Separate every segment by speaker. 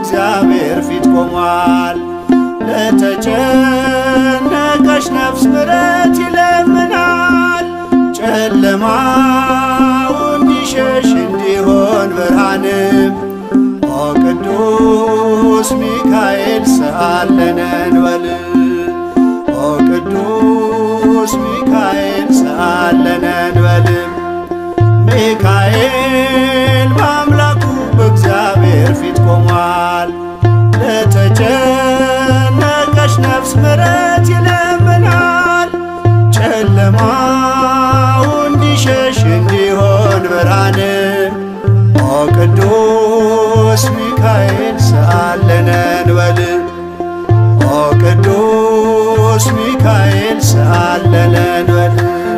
Speaker 1: በእግዚአብሔር ፊት ቆሟል። ለተጨነቀች ነፍስ ምሕረት ይለምናል። ጨለማው እንዲሸሽ እንዲሆን ብርሃንም ኦ ቅዱስ ሚካኤል ሰአለነ እንበል ኦ ቅዱስ ሚካኤል ሰአለነ እንበል ሚካኤል በአምላኩ በእግዚአብሔር ፊት ቆሟል። ለተጨነቀች ነፍስ ምሕረት ይለምናል። ጨለማው እንዲሸሽ እንዲሆን ብርሃንም ኦ ቅዱስ ሚካኤል ሰአለነ እንበል ኦ ቅዱስ ሚካኤል ሰአለነ እንበል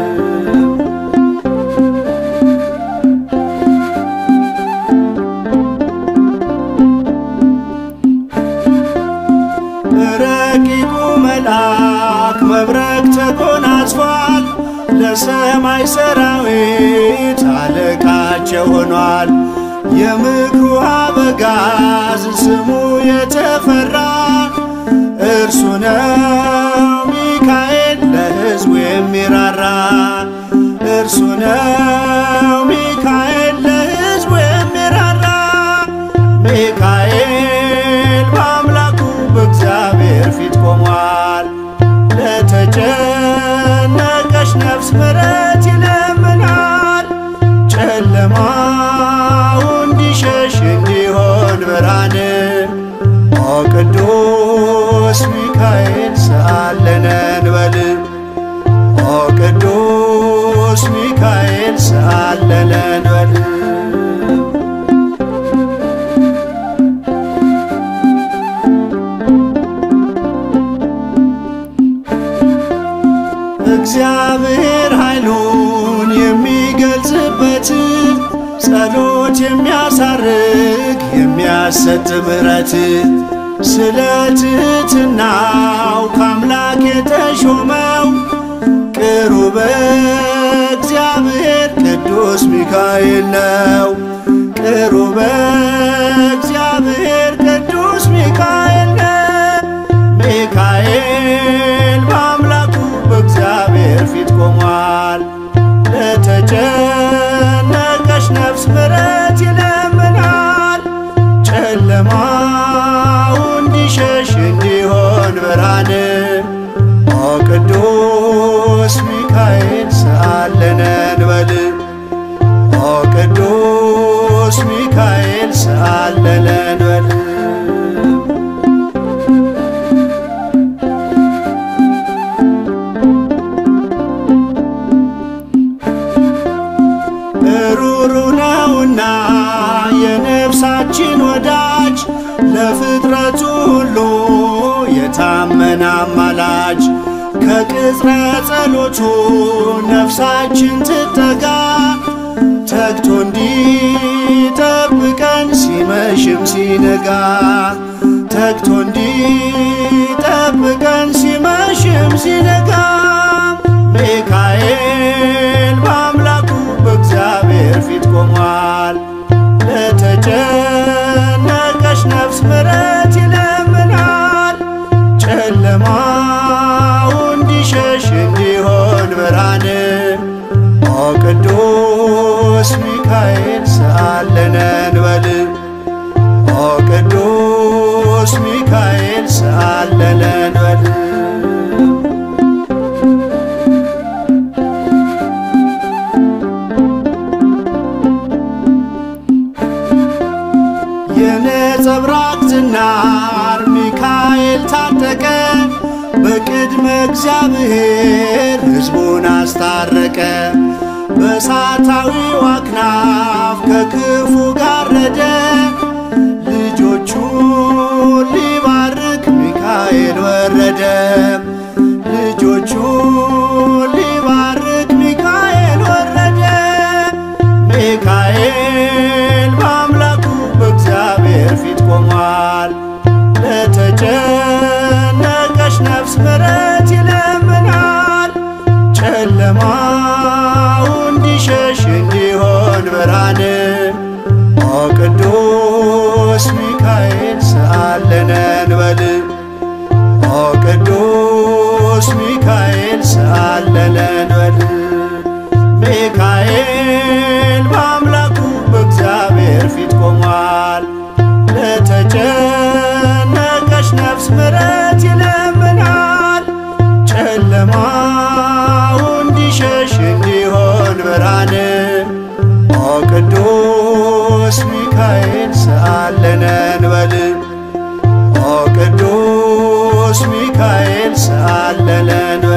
Speaker 1: ረቂቁ መልአክ መብረቅ ተጎናጽፏል። ለሰማይ ሰራዊት አለቃቸው ሆኗል። የምክሩ አበጋዝ ስሙ የተፈራ እርሱ ነው ሚካኤል ለሕዝቡ የሚራራ እርሱ ነው ሚካኤል ለሕዝቡ የሚራራ ሚካኤል በአምላኩ በእግዚአብሔር ፊት ቆሟል። ለተጨነቀች ነፍስ ምሕረት ይለምናል። ጨለማው እንዲሸሽ እንዲሆን ብርሃንም ኦ ቅዱስ ሚካኤል ሰአለነ እንበል ኦ ቅዱስ ሚካኤል ሰአለነ እንበል እግዚአብሔር ኃይሉን የሚገልጽበት ጸሎት የሚያሳርግ የሚያሰጥ ምሕረት ስለ ትሕትናው ከአምላክ የተሾመው ቅሩበ እግዚአብሔር ቅዱስ ሚካኤል ነው። ቅሩበ እግዚአብሔር ቅዱስ ሚካኤል ነው። ሚካኤል በአምላኩ በእግዚአብሔር ፊት ቆሟል። ለተጨነቀች ነፍስ ምሕረት ይለምናል። ጨለማው እንዲሸሽ እንዲሆን ብርሃንም ኦ ቅዱስ ሚካኤል ሰአለነ እንበል ኦ ቅዱስ ሚካኤል ሰአለነ እንበል ሩሩ ነውና የነፍሳችን ወዳጅ ለፍጥረቱ ሁሉ የታመነ አማላጅ ከቅጽረ ጸሎቱ ነፍሳችን ትጠጋ ተግቶ እንዲጠብቀን ሲመሽም ሲነጋ ተግቶ እንዲጠብቀን ሲመሽም ሲነጋ ሚካኤል በአምላኩ በእግዚአብሔር ፊት ቆሟል። ለተጨነቀች ነፍስ ምሕረት ይለምናል። ጨለማው እንዲሸሽ እንዲሆን ብርሃንም ኦ ቅዱስ ሚካኤል ሰአለነ እንበል ኦ ቅዱስ ሚካኤል ሰአለነ እንበል የነጸብራቅ ዝናር ሚካኤል ታጠቀ በቅድመ እግዚአብሔር ሕዝቡን አስታረቀ። በእሳታዊው አክናፍ ከክፉ ጋረደ ልጆቹን ሊባርክ ሚካኤል ወረደ። ልጆቹን ሊባርክ ሚካኤል ወረደ። ሚካኤል በአምላኩ በእግዚአብሔር ፊት ቆሟል። ለተጨነቀች ነፍስ ምሕረት ይለምናል። ጨለማው እንዲሸሽ እንዲሆን ብርሃንም ኦ ቅዱስ ሚካኤል ቅዱስ ሚካኤል ሰአለለን በል ሚካኤል በአምላኩ በእግዚአብሔር ፊት ቆሟል። ለተጨነቀች ነፍስ ምሕረት ይለምናል። ጨለማው እንዲሸሽ እንዲሆን ብርሃን ኦ ቅዱስ ሚካኤል ሰአለነን በል ኦ ቅዱስ ሚካኤል ሰአለለን